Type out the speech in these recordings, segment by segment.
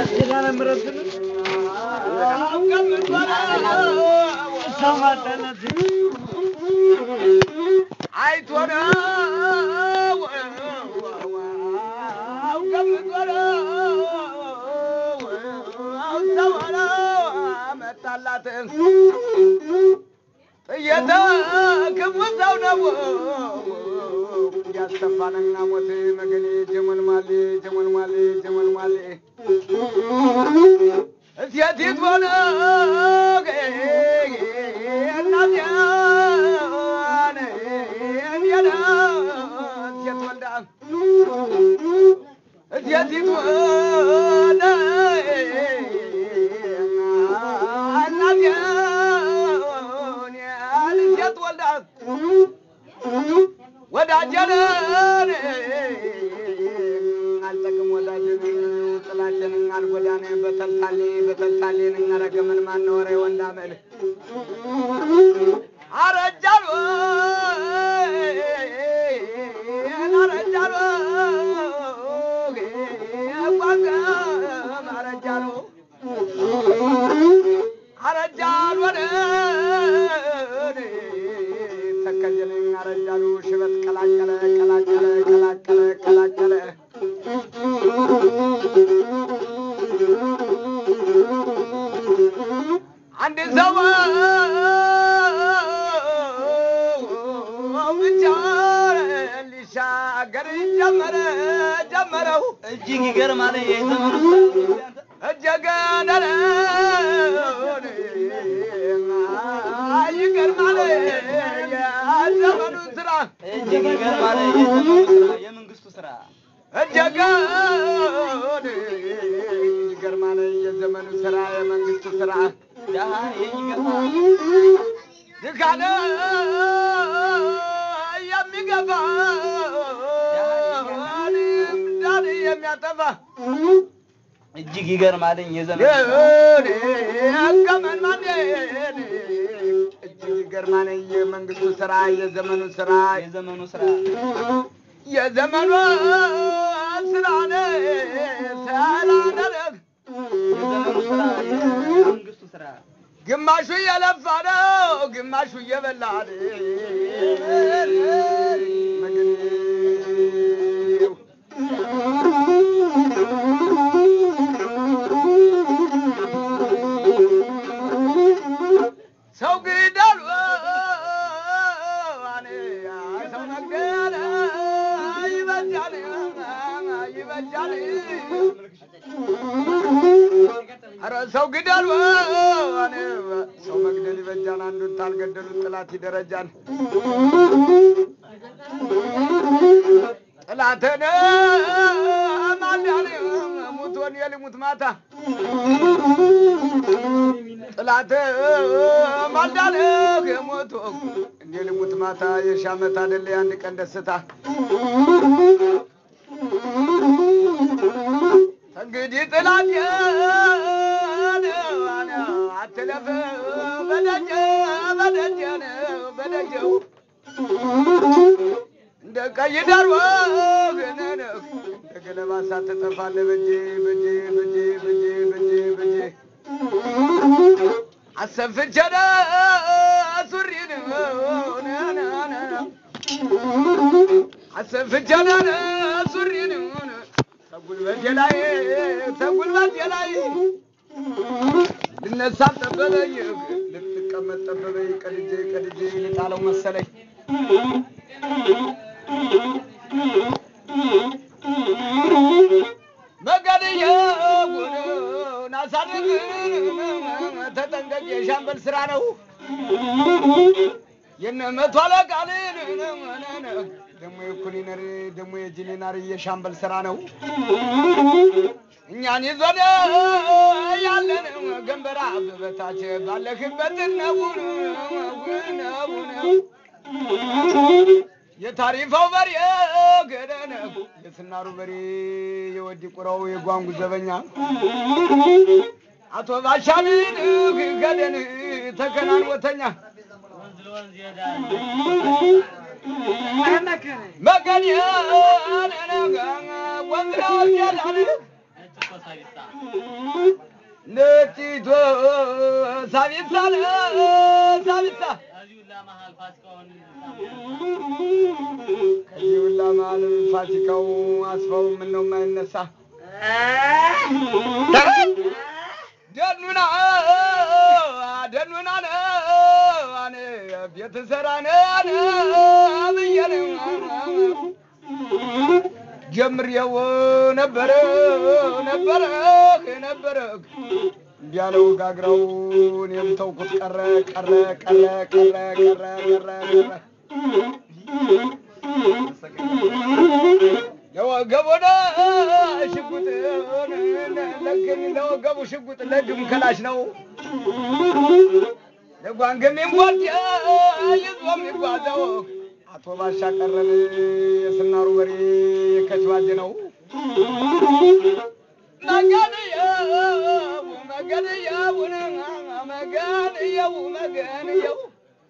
ኪዳነ ምሕረትን ሰው ማጣላት አይቶ ነው ገምቶ ነው ሰው ነው መጣላት ጥየተ ክፉ ሰው ነው ያስተፋንና ሞት መገኔ ጀመልማሌ ጀመልማሌ ጀመልማሌ እሴቲት ሆነ እናትያን እንየነ እሴት ወልዳ እሴቲት ሆነ እናትያን እሴት ወልዳ ወዳጀንን አልጠቅም ወዳጀን ጥላችንን አልጎዳን በተልታሌ በተልታሌን ረገመን ማነወረ ወንዳመል አረጃሉ አረጃሉ ቋንቋም አረጃሉ አረጃሉ ተከጀልን አረጃሉ ሽበት ቀላቀለ ቀላቀለ ቀላቀለ ቀላቀለ አንድ ሰው ብቻ ሊሻገር ጀመረ ጀመረው እጅግ ይገርማል። የዘመኑ እጀገነረ ይገርማል የዘመኑ ስራ እጅግ ይገርማል። የዘመኑ ስራ የመንግስቱ ስራ እጀገን ይገርማል የዘመኑ ስራ የመንግስቱ ስራ ደሃ ይገርማል። ድካነ የሚገባ ዳን የሚያጠፋ እጅግ ይገርማል። የዘመኑ ስራ ገመን ማን እጅግ ይገርማል የመንግስቱ ስራ የዘመኑ ስራ የዘመኑ ስራ የዘመኑ ስራ ነው ሰላደረግ የዘመኑ ስራ የመንግስቱ ስራ ግማሹ እየለፋ ነው፣ ግማሹ እየበላ ነው። መገኔው ሰው ግደሉ ሰው መግደል ይበጃል ይበጃል ኧረ ሰው ግደሉ ሰው መግደል ይበጃል አንዱን ታልገደሉት ጥላት ይደረጃል ጥላትን ማዳን ሙቶን የልሙት ማታ ጥላት ማልዳን የሞቶ እንደ ልሙት ማታ የሺ ዓመት አደለ የአንድ ቀን ደስታ እንግዲህ ጥላት አትለፍ በደጀ በደጀ በደጀው እንደ ቀይ ዳር ወገን እንደ ገለባ ሳትጠፋለህ በጄ በጄ በጄ በጄ በጄ በጄ አሰፍቸደ ሱሪን አሰፍቸደ ሱሪን ተጉልበቴ ላይ ተጉልበቴ ላይ ልነሳ ጠበበኝ ልትቀመጥ ጠበበኝ ቀድጄ ቀድጄ ልጣለው መሰለኝ መገድየ ጉን አሳድግ ተጠንቀቅ የሻምበል ስራ ነው የነ መቶ አለቃልን ደግሞ የኩሊነር ደግሞ የጂሊናር የሻምበል ስራ ነው እኛን ይዞን ያለን ገንበራ በበታች ባለህበት ነው ነው ነው የታሪፋው በሬ ገደነ የስናሩ በሬ የወዲ ቁራው የጓንጉ ዘበኛ አቶ ባሻሚን ገደን ተከናንወተኛ መገን ወንዝና ወንዝ ያላል ነጭቶ ሳቢሳ ሳቢሳ ከዚህ ሁላ መሀል ፋሲካው አስፋው ምን ነው የማይነሳ ደኑና ደኑና አነ ቤት ሰራ ብዬ ጀምሬው ነበረ ነበረ ነበረ እንዲያለው ጋግራው እኔም ተውኩት ቀረ ቀረ ቀረ ቀረ ቀረ ቀረ ቀረ ለወገቡን ሽጉጥ ለግን ለወገቡ ሽጉጥ ለግም ከላሽ ነው ለጓንግም ይንጓድ ይዞ የሚጓዘው አቶ ባሻ ቀረን የስናሩ በሬ ከችባጅ ነው መገንየው መገንየውን መገንየው መገንየው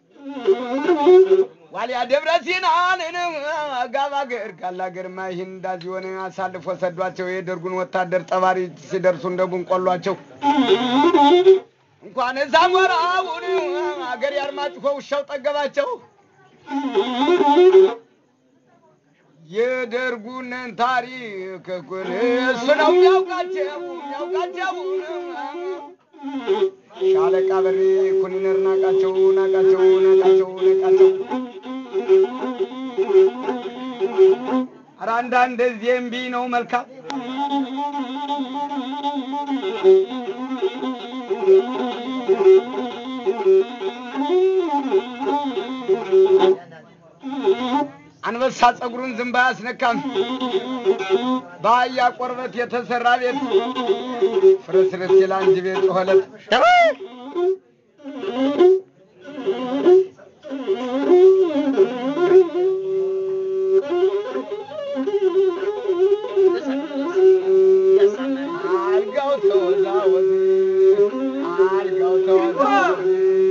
ዋልያ ደብረ ሲናንን ጋባገር ጋላገርማ ይህን እንዳዚህ ሆነ አሳልፎ ሰዷቸው። የደርጉን ወታደር ጠባሪ ሲደርሱ እንደ ቡንቆሏቸው እንኳን እዛ ሞራውን አገር ያርማጭሆ ውሻው ጠገባቸው። የደርጉንን ታሪክ እኩል እሱ ነው የሚያውቃቸው የሚያውቃቸው ሻለቃ በሬ ኩኒነር ናቃቸው ናቃቸው ናቃቸው ናቃቸው ኧረ አንዳንድ ጊዜ እምቢ ነው መልካም አንበሳ ጸጉሩን ዝንባ አያስነካም። በአህያ ቆርበት የተሰራ ቤት ፍርስርስ ይል አንድ ቤት ሆለት አልጋው ተወዛወዝ አልጋው ተወዛወዝ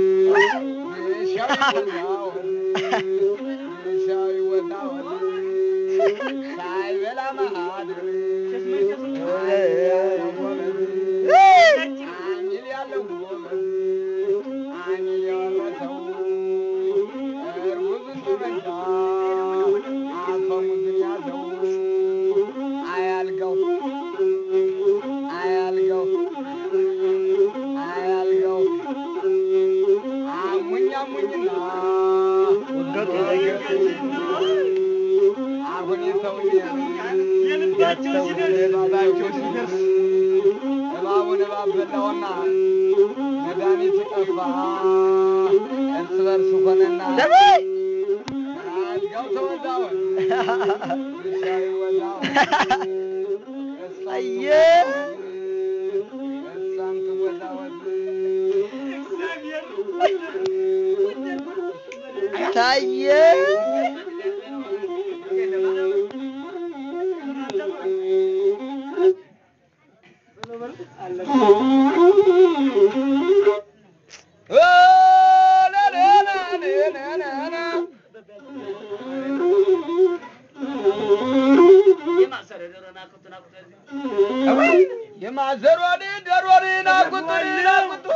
የሻይ ወዛወዝ የሻይ ወዛወዝ ሳይበላ ማድር አሚል ያለው ጎበዝ አሚል የወረሰው እርጉዝን በመንታ አፈሙዝን ያዘው አያልጋው አያልጋው አያልጋው አሙኝ አሙኝና አሁን የሰውዬ የልባቸው ሲደርስ የልባቸው ሲደርስ እባቡን እባብ በላውና መድኃኒት ጠፋ እርስ በርስ ሆነና አልጋው ተወዛወዝ እሻ ይወዛወዝ አየ እሷም ትወዛወዝ ታየ የማዘሯ ደሮን ናቁጡ ናቁጡ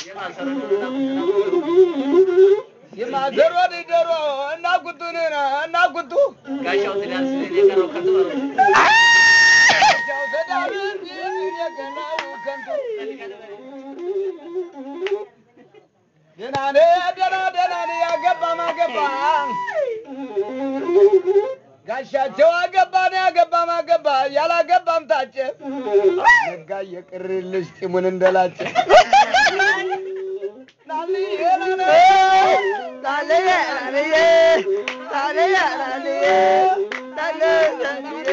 የማዘሯ ደሮ እናቁጡ እናቁጡ ጋሻው ትዳር ስለሌለ የቀረው ከንቱ ነው። ጃው ተዳርን የገናው ከንቱ ደህና ነህ ደህና ደህና ነህ ያገባ ማገባ ጋሻቸው አገባ ነው ያገባ ማገባ ያላገባም ታጨ ነጋ የቅርልሽ ጢሙን እንደላጨ ናልዬ ናነ ታለየ ታለየ ታለየ ታለየ ታለየ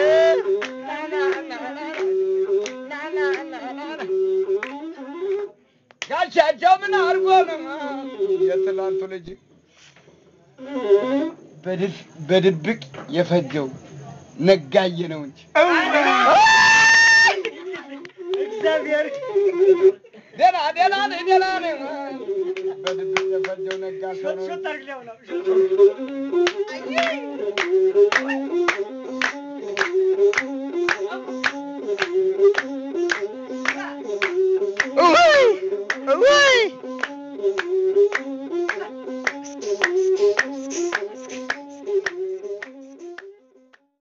ጋሻቸው ምን አድርጎ ነው የትላንቱ ልጅ በድብ- በድብቅ የፈጀው ነጋዬ ነው እንጂ እግዚአብሔር ደህና ደህና ነህ ደህና ነህ በድብቅ የፈጀው ነጋ ሰው ነው ሾት አድርግለው ነው